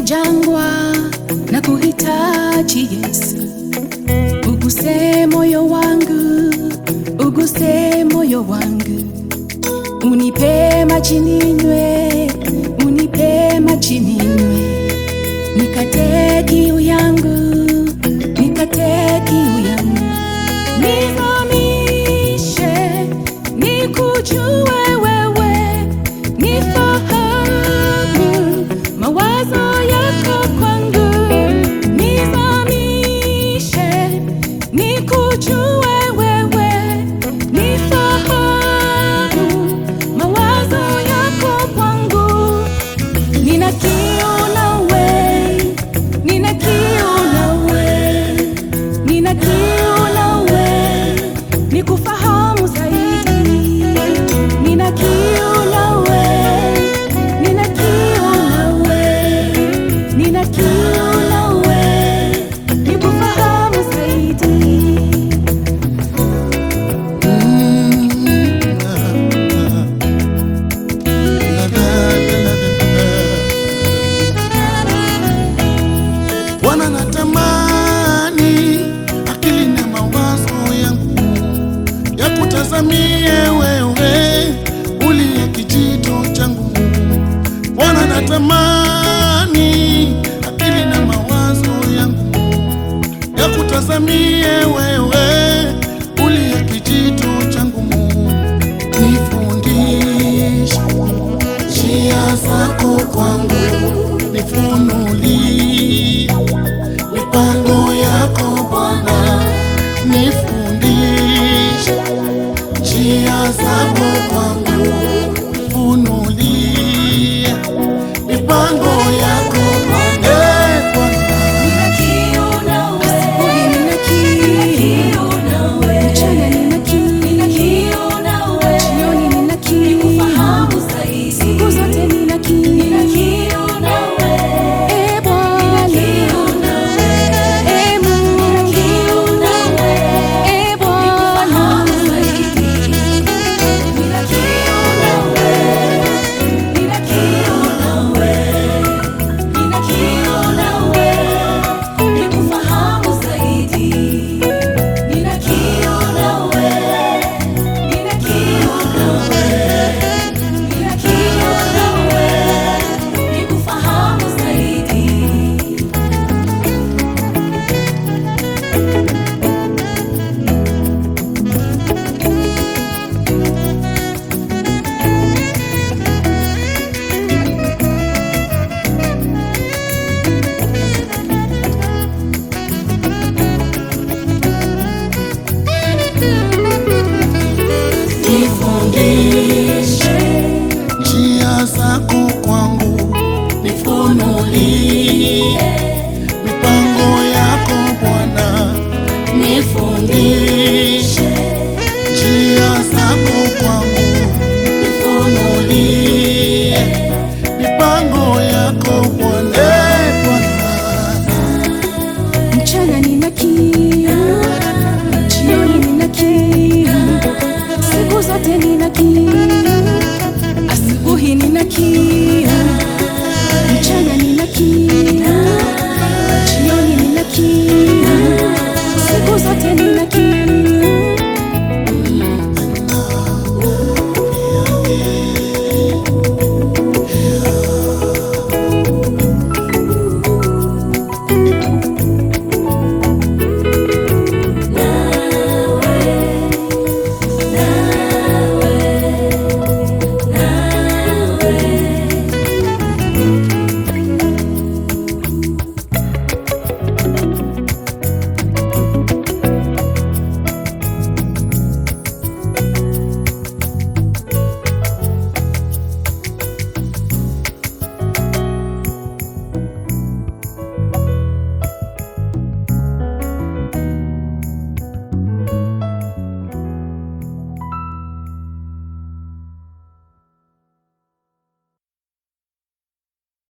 jangwa na kuhitaji Yesu, uguse moyo wangu, uguse moyo wangu, unipe maji ninywe, unipe maji ninywe, nikate kiu yangu, nikate kiu yangu, nizamishe, nikujue wewe, nifahamu mawazo yako kwangu, nizamishe, nikujue wewe, nifahamu mawazo yako kwangu. Nina kiu nawe, nina kiu nawe, nina kiu nawe, nikufahamu zaidi. Nina kiu nawe, nina kiu nawe, nina kiu nawe, nikufahamu zaidi. Bwana natamani akili na mawazo yangu ya kutazamie wewe uliye kijito changu. Bwana natamani akili na mawazo yangu ya kutazamie wewe uliye kijito changu. Nifundishe njia zako kwangu, nifunulie mipango yako Bwana, nifundishe njia zako kwangu, nifunulie mipango yako Bwana. Eh, Bwana. Asubuhi nina kiu, mchana nina kiu, jioni nina kiu, siku zote nina kiu. Eh, Bwana, eh, Mungu, eh, Bwana. Nifundishe njia zako kwangu, nifunulie mipango yako Bwana, nifundishe